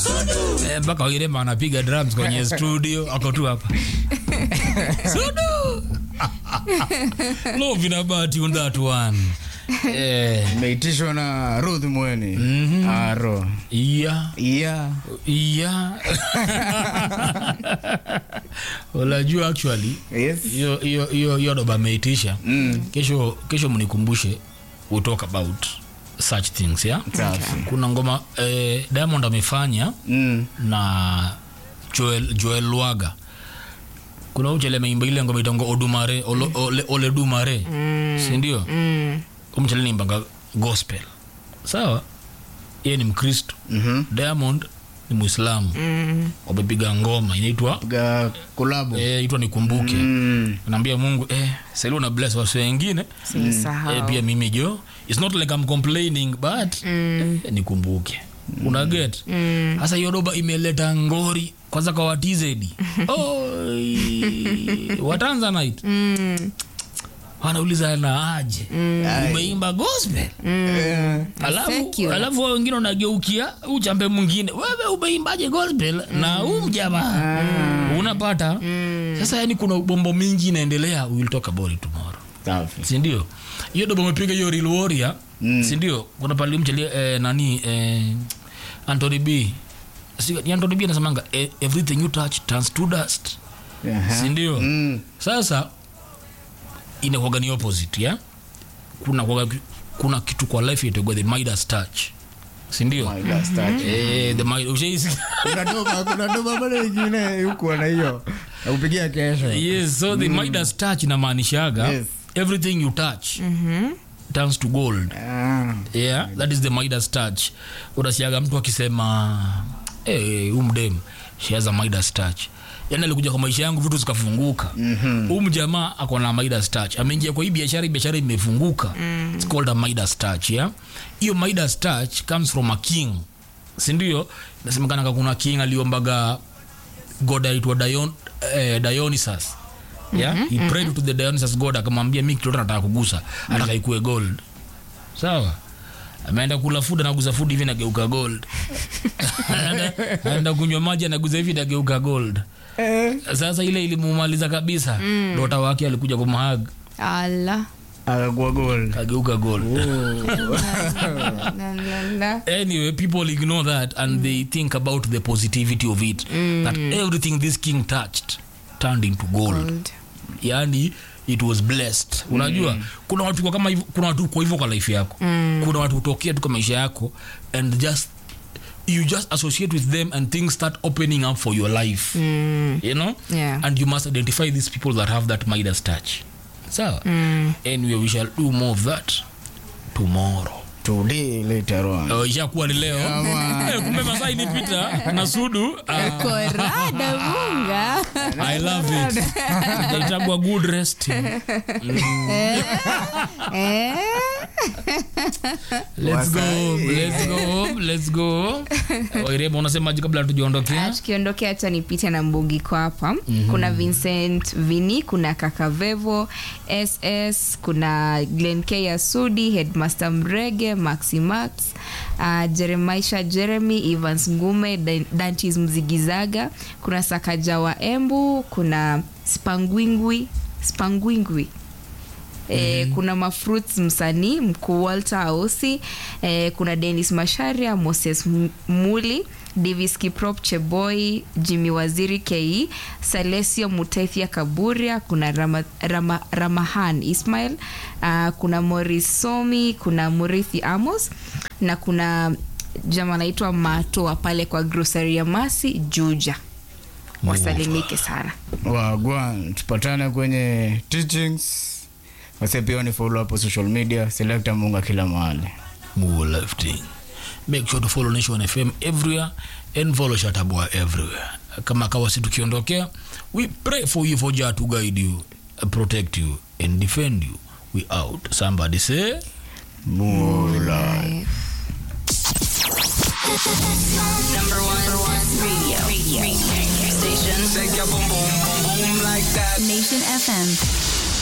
Eh, mpaka Wairema anapiga drums kwenye studio ako tu hapa Sudu Love in a bar tune that one eh, Imeitishwa na Ruth Mweni. Aro. iya Yeah. iya unajua actually Yes. hiyo hiyo hiyo hiyo doba ameitisha Mm. kesho kesho mnikumbushe we talk about such things yeah? Safi. kuna ngoma eh, diamond amefanya Mm. na joel, joel lwaga kuna uchele ameimba ile ngoma itongo odumare ole, ole, ole dumare mm. sindio Mm. umchele nimbanga gospel sawa yeye ni mkristo Mhm. diamond ni muislamu Mm. wamepiga ngoma inaitwa Piga kolabo. eh, itwa nikumbuke Mm. naambia mungu eh, sali una bless wasi wengine Sinisahau. eh, pia mimi jo its not like I'm complaining but Mm. eh, nikumbuke una get Mm. sasa hiyo doba imeleta ngori kwanza kwa watizedi Oi, watanzanite Mm. wanauliza na aje umeimba gospel Eh. alafu Secular. alafu wao wengine unageukia uchambe mwingine wewe umeimbaje gospel na huu mjamaa unapata sasa yani kuna bombo mingi inaendelea we will talk about it tomorrow Safi. sindio hiyo dobo umepiga hiyo real warrior Mm. sindio kuna pale mchelie eh, nani eh, Anthony B Si- ni Anthony B anasemanga eh, everything you touch turns to dust Aha. sindio Mm. sasa inakuwaga ni opposite ya kuna kuwaga, kuna kitu kwa life itagwa the Midas touch sindio My last touch. eh, the Midas ushaisikia Kuna doba, kuna doba bado ingine huku na hiyo. Nakupigia kesho. yes so the Midas touch inamaanishaga Yes. everything you touch turns to gold Ah. yeah that is the Midas touch unasiaga mtu akisema hey, umdem she has a Midas touch yani alikuja kwa maisha yangu vitu zikafunguka mm-hmm. um jamaa ako na Midas touch ameingia kwa hii biashara hii biashara imefunguka mm. it's called a Midas touch yeah hiyo Midas touch comes from a king sindio nasemekana kuna king aliombaga god aitwa Dion, eh, Dionysus yeah he prayed to the Dionysus god akamwambia mi kitu yote nataka kugusa ataka ikue gold sawa ameenda kula food anaguza food hivi nageuka gold Anaenda- anaenda kunywa maji anaguza hivi nageuka gold Eh. sasa ile ilimumaliza kabisa dota wake alikuja kumhag Ala. Akakuwa gold. ageuka gold La, la, la. anyway people ignore that and they think about the positivity of it that everything this king touched turned into gold Gold. yani it was blessed unajua kuna watu kwa kama hivyo- kuna watu kwa hivyo kwa life yako kuna watu hutokea tu kwa maisha yako and just you just associate with them and things start opening up for your life you know Yeah. and you must identify these people that have that midas touch sawa anyway we shall do more of that tomorrow Today later on. Oh, ishakuwa ni leo Eh, kumbe masaa inipita na sudu ah, Korada munga. i love it itaitagwa good rest Eh? let's go let's go let's go wairema unasemaje kabla Ah, tujiondokea tukiondokea hacha nipite na mbugiko hapa kuna vincent vini kuna kakavevo ss kuna glen k asudi headmaster mrege maxi max uh, jeremaisha jeremy evans ngume Dan- dantis mzigizaga kuna sakaja wa embu kuna spangwingwi spangwingwi E, kuna mafruits msanii mkuu walter ausi e, kuna denis masharia moses M- muli davis kiprop cheboy jimmy waziri ke salesio mutethia kaburia kuna Rama, Rama, ramahan ismail uh, kuna moris somi kuna murithi amos na kuna jama anaitwa matoa pale kwa grocery ya masi juja wasalimike sana wagwan tupatane kwenye teachings wase pia ni follow hapo social media selecta munga kila mahali More lifting. make sure to follow nation fm everywhere and follow shatabwa everywhere kama kawasi tukiondokea we pray for you for jah to guide you protect you and defend you we out somebody say mula Number one, radio, radio, radio station. Shake your boom boom boom boom like that. Nation FM.